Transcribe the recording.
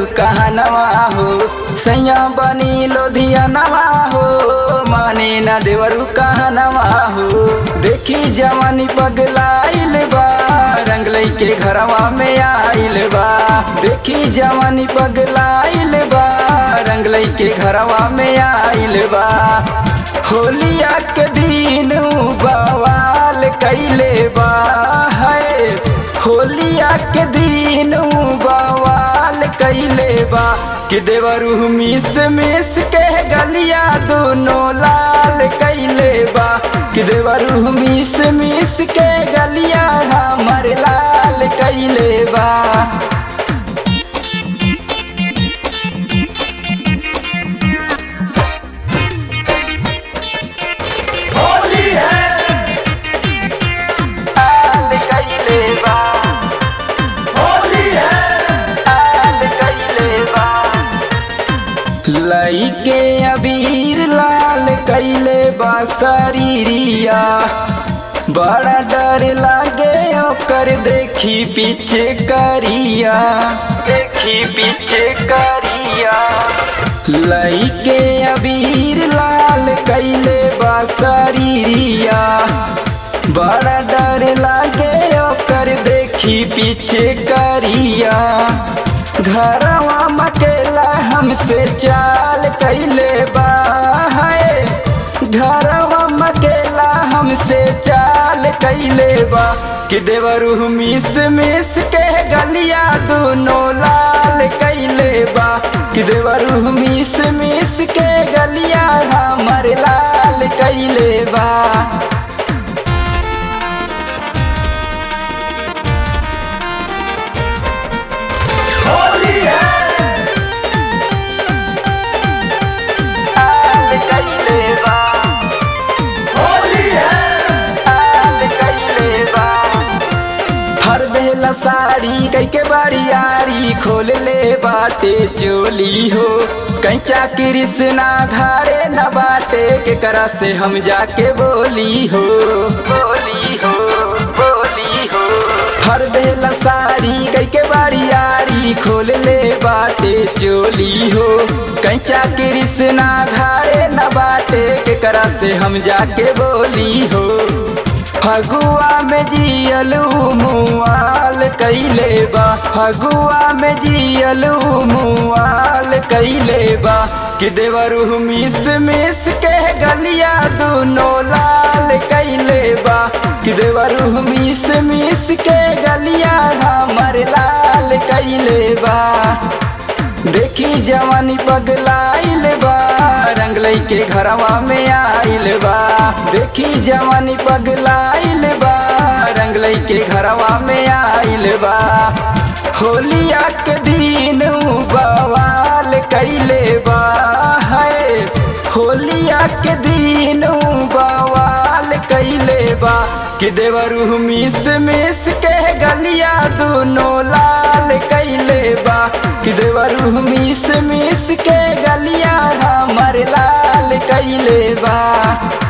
कहनवा हो सैया बनी लोधियनवा हो माने न देवरू कहनवा हो देखी जवानी पगलाइल बा रंग के घरवा में आइल बा देखी जवानी पगलाइल बा रंग के घरवा में आइल बा होलिया के दिन बवाल कैले बा है होलिया के दिन बवाल कैले बा कि देवरू मिस मिस के गलिया दोनों लाल कैले बा कि देवरू मिस मिस के गलिया हमर लाल कैले बा होली है लाल कैले बा होली है लाल कैले बा लइके अबीर लाल कैले बा शरीरिया बड़ा डर लागे ओकर देखी पीछे करिया देखी पीछे करिया लइके अबीर लाल कैले बा शरीरिया बड़ा डर लागे ओकर देखी पीछे करिया घरवा मकेला हमसे चाल कैले बा है घरवा मकेला हमसे चाल कैले बा कि देवरू मिस मिस के गलिया दोनों लाल कैले बा कि देवरू मिस मिस के गलिया हमर लाल कैले बा होली है लाल कैले बा होली है लाल कैले बा हर देला साड़ी कई के बारियारी खोल ले बाटे चोली हो कैचा कृष्णा घारे न बाटे के करा से हम जाके बोली हो बोली हो बोली हो हर देला साड़ी कई के बारियारी खोल ले बाटे चोली हो कैचा कृष्णा घारे न बाटे के करा से हम जाके बोली हो फगुआ में जियलू मुआल कैले बा फगुआ में जियलू मुआल कैले बा कि देवरू मिस मिस के गलिया दोनों लाल कैले बा कि देवरू मिस मिस के गलिया हमर लाल कैले बा देखी जवानी पगलाइल बा रंग के घरवा में आइल बा देखी जवानी पगलाइल बा रंग के घरवा में आइल बा होलिया के दिन बवाल कैले बा है होलिया के दिन बवाल कैले बा कि देवरू मिस मिस के गलिया दोनों लाल कैले बा कि देवरू मिस मिस के गलिया हमर लाल कैले बा